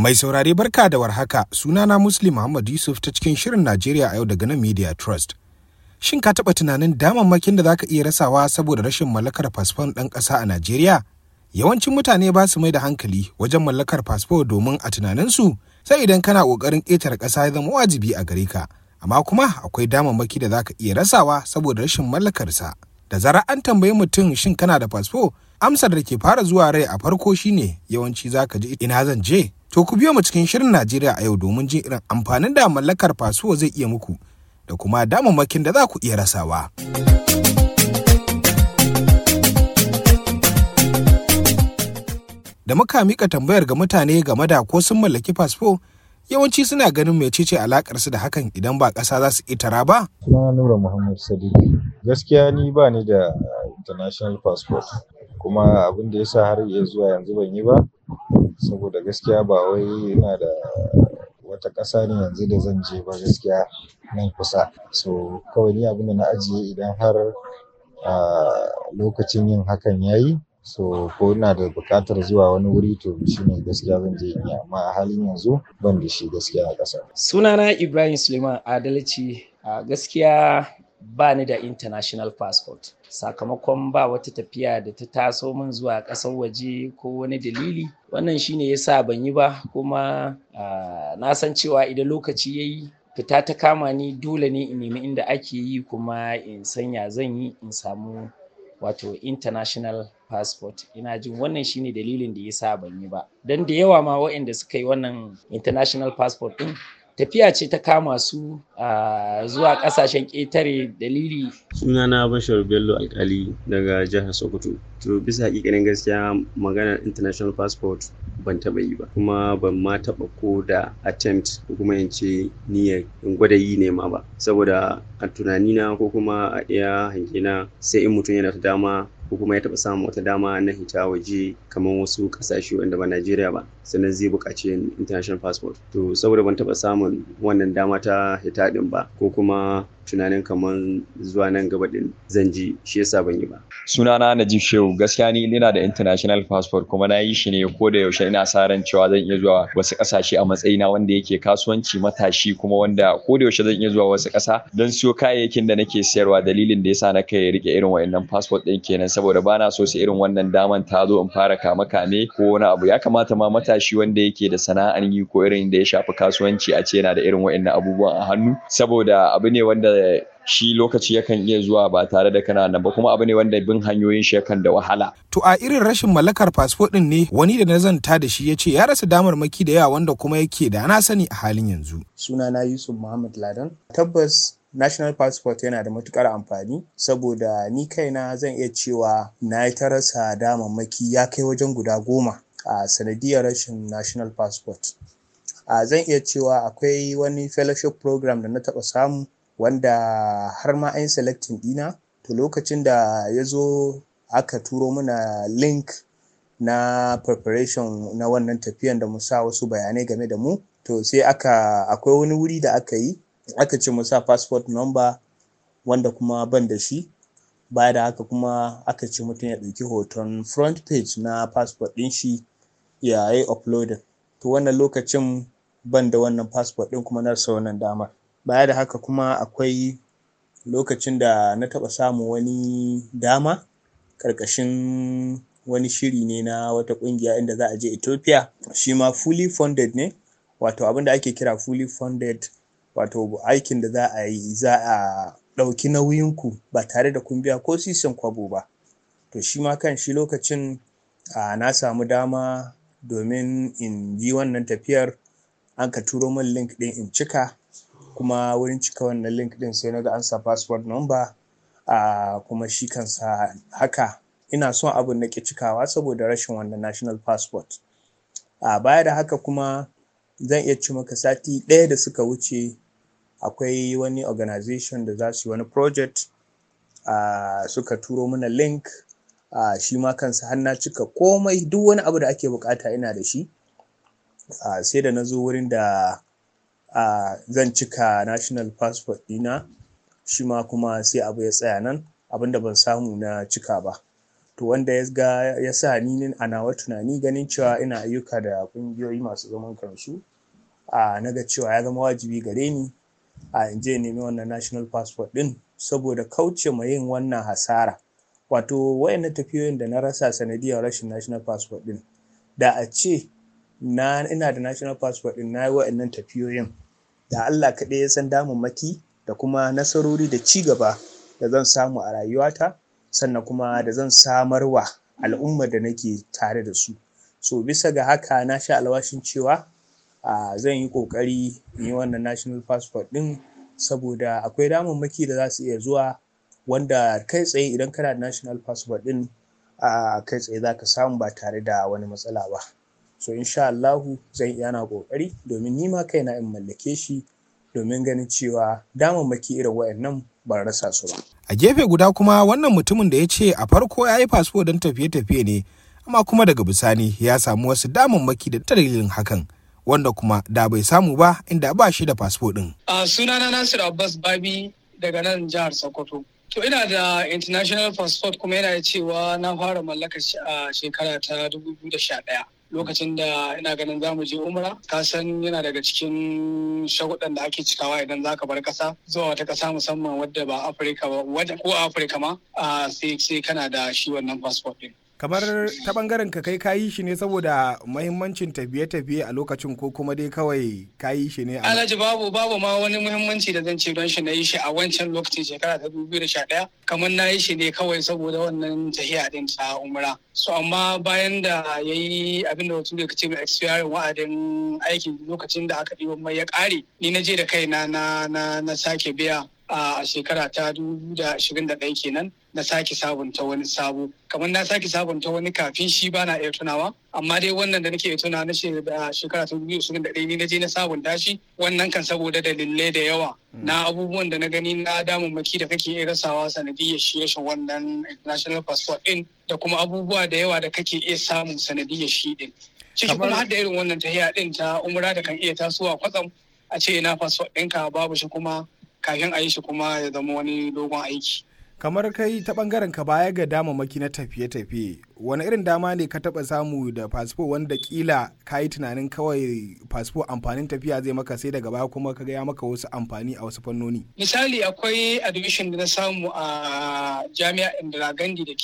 Mai saurare barka da warhaka sunana Muslim Muhammad Yusuf ta cikin shirin Najeriya a yau daga nan Media Trust. Shin ka taɓa tunanin damammakin da za ka iya rasawa saboda rashin mallakar fasfon ɗan ƙasa a Najeriya? Yawancin mutane ba su mai da hankali wajen mallakar fasfo domin a tunaninsu sai idan kana ƙoƙarin ƙetare ƙasa ya zama wajibi a gare ka. Amma kuma akwai damammaki da za ka iya rasawa saboda rashin mallakarsa. Da zarar an tambayi mutum shin kana da fasfo, amsar da ke fara zuwa rai a farko shine yawanci za ka ji ina zan je. To ku biyo mu cikin shirin Najeriya a yau domin jin irin amfanin da mallakar fasfo zai iya muku da kuma damammakin da za ku iya rasawa. Da muka mika tambayar ga mutane game da ko sun mallaki fasfo, yawanci suna ganin mecece alakar su da hakan idan ba ƙasa za su itara ba. Suna Nura Muhammad Sadiq. Gaskiya ni ba ni da international passport kuma abin da ya sa har iya zuwa yanzu ban yi ba saboda gaskiya ba wai ina da wata ƙasa ne yanzu da zan je ba gaskiya nan kusa so kawai ni abin da na ajiye idan har lokacin yin hakan ya yi so ko ina da buƙatar zuwa wani wuri to shine gaskiya zan je in yi amma a halin yanzu ban da shi gaskiya a ƙasa. Sunana Ibrahim Suleiman Adalci a gaskiya ba ni da international passport sakamakon ba wata tafiya da ta taso min zuwa ƙasar waje ko wani dalili wannan shine yasa ban yi ba kuma na san cewa idan lokaci ya yi fita ta kama ni dole ne in nemi inda ake yi kuma in sanya zan yi in samu wato international passport ina jin wannan shine dalilin da yasa ban yi ba don da yawa ma waɗanda suka yi wannan international passport ɗin tafiya ce ta kama su zuwa kasashen ƙetare dalili sunana bashar bello alkali daga jihar sokoto to bisa hakikanin gaskiya maganar international passport ban taɓa yi ba kuma ban ma taɓa ko da attempt ko kuma in ce niyyar in gwada yi ne ma ba saboda a tunanina ko kuma a iya hangina sai in mutum yana da dama ko kuma ya taɓa samun wata dama na hita waje kamar wasu ƙasashe wanda ba Najeriya ba sannan zai buƙaci international passport to saboda ban taɓa samun wannan dama ta hita ɗin ba ko kuma tunanin kamar zuwa nan gaba ɗin zan ji shi yasa ban yi ba. Sunana Najib Shehu gaskiya ni ina da international passport kuma na yi shi ne ko da yaushe ina sa ran cewa zan iya zuwa wasu ƙasashe a matsayina wanda yake kasuwanci matashi kuma wanda ko da yaushe zan iya zuwa wasu ƙasa don siyo kayayyakin da nake sayarwa dalilin da yasa na kai rike irin wa'annan passport ɗin kenan saboda bana so su irin wannan daman ta zo in fara kame kame ko wani abu ya kamata ma matashi wanda yake da sana'ar yi ko irin da ya shafi kasuwanci a ce yana da irin wa'annan abubuwan a hannu saboda abu ne wanda shi lokaci yakan iya zuwa ba tare da kana nan ba kuma abu ne wanda bin hanyoyin shi yakan da wahala. To a irin rashin mallakar fasfo ɗin ne wani da na zanta da shi ya ce ya rasa damarmaki da yawa wanda kuma yake da na sani a halin yanzu. Sunana Yusuf Muhammad Ladan. Tabbas national passport yana da matukar amfani saboda ni kaina zan iya cewa na yi ta rasa damammaki ya kai wajen guda goma a sanadiyar rashin national passport. A zan iya cewa akwai wani fellowship program da na taɓa samu wanda har ma an selecting ɗina to lokacin da ya zo aka turo mana link na preparation na wannan tafiyan da mu sa wasu bayanai game da mu to sai aka akwai wani wuri da aka yi aka ce mu sa passport number wanda kuma ban da shi baya da haka kuma aka ce mutum ya ɗauki hoton front page na passport ɗin shi ya yi uploading to wannan lokacin ban da wannan passport ɗin kuma na rasa wannan damar baya da haka kuma akwai lokacin da na taɓa samun wani dama ƙarƙashin wani shiri ne na wata ƙungiya inda za a je Ethiopia shi ma fully funded ne wato abin da ake kira fully funded wato aikin da za a yi za a ɗauki nauyinku ba tare da kun biya ko sisin kwabo ba to shi ma kan shi lokacin na samu dama domin in yi wannan tafiyar an ka turo min link ɗin in cika kuma wurin cika wannan link din sai na ga an sa passport number a kuma shi kansa haka ina son abin na ki cikawa saboda rashin wannan national passport a baya da haka kuma zan iya ci maka sati ɗaya da suka wuce akwai wani organization da za su yi wani project a suka turo mana link a shi ma kansa har na cika komai duk wani abu da ake bukata ina da shi a sai da na zo wurin da a zan cika national passport ɗina shi ma kuma sai abu ya tsaya nan abinda ban samu na cika ba to wanda ya ga ya sa ni a nawa tunani ganin cewa ina ayyuka da ƙungiyoyi masu zaman kansu a na ga cewa ya zama wajibi gare ni a in je nemi wannan national passport ɗin saboda kauce ma yin wannan hasara wato wayannan tafiyoyin da na rasa sanadiyar rashin national passport ɗin da a ce na ina da national passport ɗin na yi wayannan tafiyoyin da Allah kaɗai ya san damammaki da kuma nasarori da ci gaba da zan samu a rayuwata sannan kuma da zan samarwa al'ummar da nake tare da su so bisa ga haka na sha alwashin cewa a zan yi ƙoƙari in yi wannan national passport ɗin saboda akwai damammaki da za su iya zuwa wanda kai tsaye idan kana da national passport ɗin a kai tsaye za ka samu ba tare da wani matsala ba so insha Allahu zan iya na ƙoƙari domin ni ma kaina in mallake shi domin ganin cewa damammaki irin wayannan ban rasa su ba. A gefe guda kuma wannan mutumin da ya ce a farko ya yi fasfo don tafiye-tafiye ne, amma kuma daga bisani ya samu wasu damammaki da dalilin hakan. Wanda kuma da bai samu ba inda ba shi da fasfo ɗin. A sunana Nasir Abbas Babi daga nan jihar Sokoto. To ina da international passport kuma yana da cewa na fara mallaka shi a shekara ta 2011. lokacin da ina ganin za mu je umra ka san yana daga cikin shagudan da ake cikawa idan za ka bar kasa zuwa wata kasa musamman wadda ba afirka ba ko afirka ma sai sai kana da shi wannan passport din kamar ta bangaren ka kai kayi shi ne saboda mahimmancin tafiye-tafiye a lokacin ko kuma dai kawai kayi shi ne a alhaji babu babu ma wani muhimmanci da zan ce don shi na yi shi a wancan lokacin shekara ta dubu da sha ɗaya kamar na yi shi ne kawai saboda wannan tahiya din ta umra so amma bayan da ya yi abin da wasu da ce mai expiring wa'adin aikin lokacin da aka ɗiba mai ya ƙare ni na je da kaina na na sake biya a shekara ta ɗaya kenan na sake sabunta wani sabo kamar na sake sabunta wani kafin shi bana iya tunawa amma dai wannan da nake tuna na shekara ta ɗaya ni na je na sabunta shi wannan kan saboda dalilai da yawa na abubuwan da na gani na damammaki da kake iya rasawa sanadiyar shi rashin wannan international passport ɗin da kuma abubuwa da yawa da kake iya samu sanadiyar shi ɗin ciki kuma har da irin wannan tahiya ɗin ta umra da kan iya tasowa kwatsam a ce ina passport ɗinka babu shi kuma kafin a yi shi kuma ya zama wani dogon aiki. kamar kai ta bangaren ka baya ga damammaki na tafiye-tafiye wani irin dama ne ka taba samu da fasfo wanda kila ka yi tunanin kawai fasfo amfanin tafiya zai maka sai daga baya kuma ka ya maka wasu amfani a wasu fannoni misali akwai admission da na samu a jami'a indira gandhi da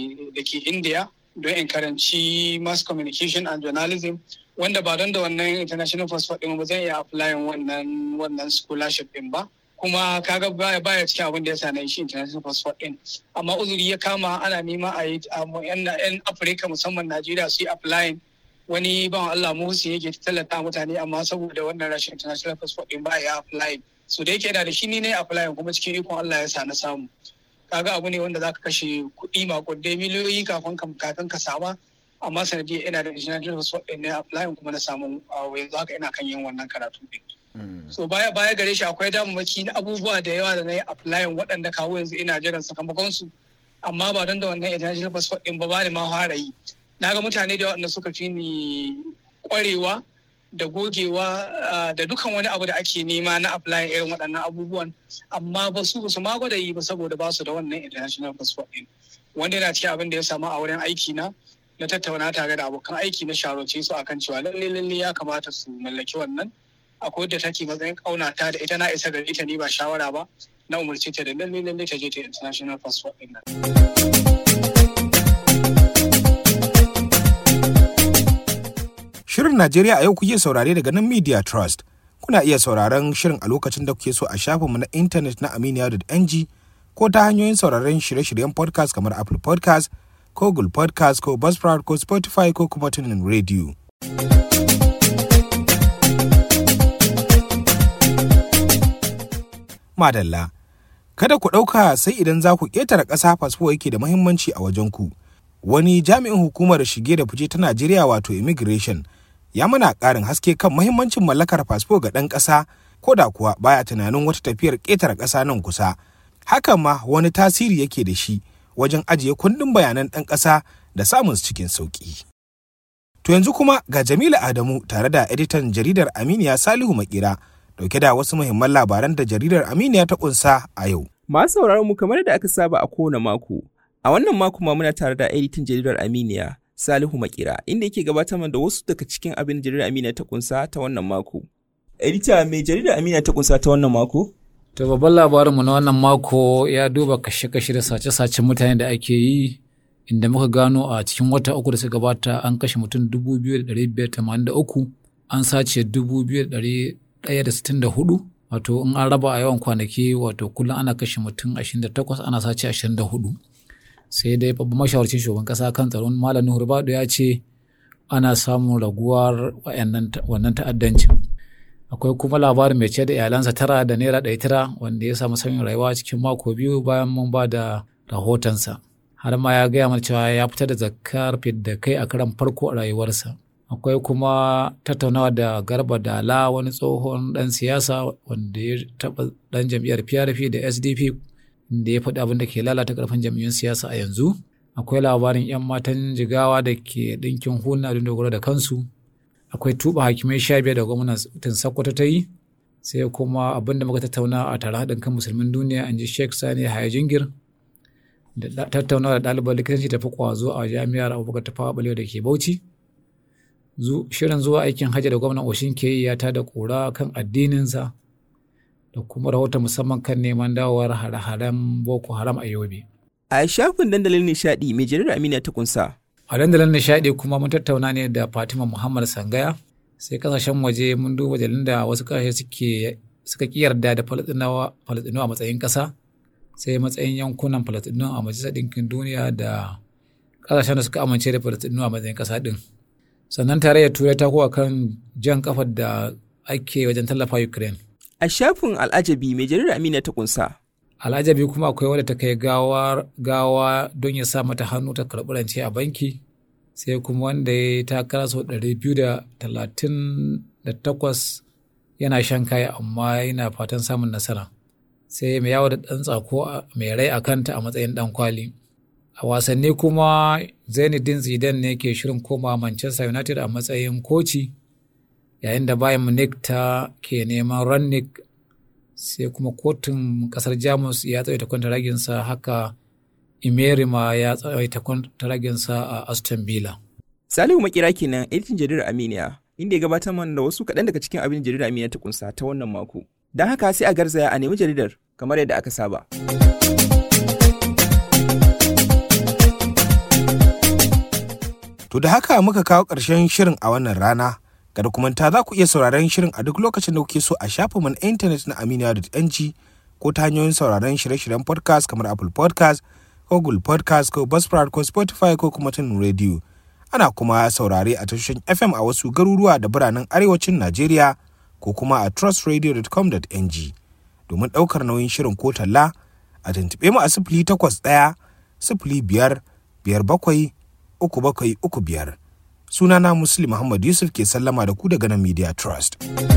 ke india don in karanci mass communication and journalism wanda ba don da wannan international passport ɗin ba zan iya applying wannan wannan scholarship ɗin ba kuma kaga baya baya cikin abin da ya sa na shi international passport din amma uzuri ya kama ana nema a yi yan afirka musamman najeriya su yi applying wani ban allah muhsin yake tallata mutane amma saboda wannan rashin international passport din ba ya applying so da yake yana da shi ni ne applying kuma cikin ikon allah ya sa na samu kaga abu ne wanda zaka kashe kuɗi makudai miliyoyi kafin kafin ka sama amma sanadiyar ina da international passport din na applying kuma na samu yanzu haka ina kan yin wannan karatu din so baya baya gare shi akwai damammaki na abubuwa da yawa da na yi applying waɗanda kawo yanzu ina jiran sakamakon su amma ba don da wannan international passport din ba ba ni ma fara yi na ga mutane da waɗanda suka fi ni ƙwarewa da gogewa da dukan wani abu da ake nema na applying irin waɗannan abubuwan amma ba su ba su ma gwada yi ba saboda ba su da wannan international passport din wanda yana cikin abin da ya samu a wurin aiki na na tattauna tare da abokan aiki na sharoce su akan cewa lalle lalle ya kamata su mallaki wannan akwai wadda take matsayin kaunata da ita na isa gari ita ni ba shawara ba na umarci ta da lalle lalle ta je ta international passport din nan. Shirin Najeriya a yau kuke saurare daga nan Media Trust. Kuna iya sauraron shirin a lokacin da kuke so a shafinmu na intanet na aminiya.ng ko ta hanyoyin sauraron shirye-shiryen podcast kamar Apple podcast ko Google podcast ko Buzzsprout ko Spotify ko kuma tunin radio. Madalla. Kada ku ɗauka sai idan za ku ƙetare ƙasa fasfo yake da muhimmanci a wajen ku. Wani jami'in hukumar shige da fice ta Najeriya wato immigration ya mana ƙarin haske kan muhimmancin mallakar fasfo ga ɗan ƙasa ko da kuwa baya tunanin wata tafiyar ƙetare ƙasa nan kusa. Hakan ma wani tasiri yake da shi wajen ajiye kundin bayanan ɗan ƙasa da samun su cikin sauƙi. To yanzu kuma ga Jamilu Adamu tare da editan jaridar Aminiya Salihu Makira dauke da wasu muhimman labaran da jaridar Aminiya ta kunsa a yau. Masu sauraron mu kamar da aka saba a kowane mako, A wannan mako ma muna tare da editan jaridar Aminiya, Salihu Makira, inda yake gabatar da wasu daga cikin abin jaridar Aminiya ta kunsa ta wannan mako. Edita mai jaridar Aminiya ta kunsa ta wannan mako? To babban labarinmu na wannan mako ya duba kashe-kashe da sace-sacen mutane da ake yi inda muka gano a cikin wata uku da suka gabata an kashe mutum 2,583 an sace 2,164 wato in an raba a yawan kwanaki wato kullum ana kashe mutum 28 ana sace 24 sai dai babban mashawarcin shugaban kasa kan tsaron malam nuhu rubadu ya ce ana samun raguwar wannan ta'addancin akwai kuma labarin mai ce da iyalansa tara da naira ɗaya tara wanda ya samu sauyin rayuwa cikin mako biyu bayan mun ba da rahotonsa har ma ya gaya mana cewa ya fita da zakar da kai a karan farko a rayuwarsa akwai kuma tattaunawa da garba dala wani tsohon ɗan siyasa wanda ya taɓa ɗan jam'iyyar PRP da SDP da ya faɗi abin da ke lalata ƙarfin jam'iyyun siyasa a yanzu akwai labarin 'yan matan jigawa da ke ɗinkin huna don dogara da kansu akwai tuba hakimai sha biyar da gwamnatin Sokoto ta yi sai kuma abin da muka tattauna a tare haɗin kan musulmin duniya an ji Sheikh Sani Haya Jingir da tattaunawa da ɗaliban likitanci tafi kwazo a jami'ar Abubakar Tafawa Balewa da ke Bauchi shirin zuwa aikin hajji da gwamnan Oshin ke yi ya tada ƙura kan addininsa da kuma rahoton musamman kan neman dawowar hare-haren Boko Haram a Yobe. A shafin dandalin nishadi mai jaridar Amina ta kunsa. A dandalin nishadi kuma mun tattauna ne da Fatima Muhammad Sangaya sai kasashen waje mun duba jalin da wasu kasashe suke suka ki yarda da Falastinawa a matsayin ƙasa sai matsayin yankunan Falastinu a Majalisar Ɗinkin Duniya da kasashen da suka amince da Falastinu a matsayin ƙasa ɗin. Sannan tarayyar Turai ta kowa kan jan kafar da ake wajen tallafa Ukraine. A shafin al'ajabi mai jaridar Amina ta kunsa. al'ajabi kuma akwai wadda ta kai gawa don ya sa mata hannu ta karɓi rance a banki sai kuma wanda ya takara sau ɗari biyu da talatin da takwas yana shan kaya amma yana fatan samun nasara sai mai yawo da ɗan tsako mai rai a kanta a matsayin ɗan kwali a wasanni kuma zainuddin zidane ne ke shirin koma manchester united a matsayin koci yayin da bayan munich ta ke neman rannick sai kuma kotun kasar jamus ya tsawaita kwantaraginsa haka imerima ya tsawaita kwantaraginsa a aston villa salihu makira kenan editin jaridar aminiya inda ya gabatar mana da wasu kaɗan daga cikin abin jaridar aminiya ta kunsa ta wannan mako don haka sai a garzaya a nemi jaridar kamar yadda aka saba To da haka muka kawo ƙarshen shirin a wannan rana. kada kuma ta za ku iya sauraron shirin a duk lokacin da kuke so a shafinmu na intanet na aminiya.ng ko ta hanyoyin sauraron shirye-shiryen podcast kamar apple podcast ko google podcast ko buzzsprout ko spotify ko kuma tun radio ana kuma saurare a tashoshin fm a wasu garuruwa da biranen arewacin najeriya ko kuma a trustradio.com.ng domin ɗaukar nauyin shirin ko talla a tuntuɓe mu a sifili takwas ɗaya sifili biyar biyar bakwai uku bakwai uku biyar sunana muslim muhammad yusuf ke sallama da ku daga nan media trust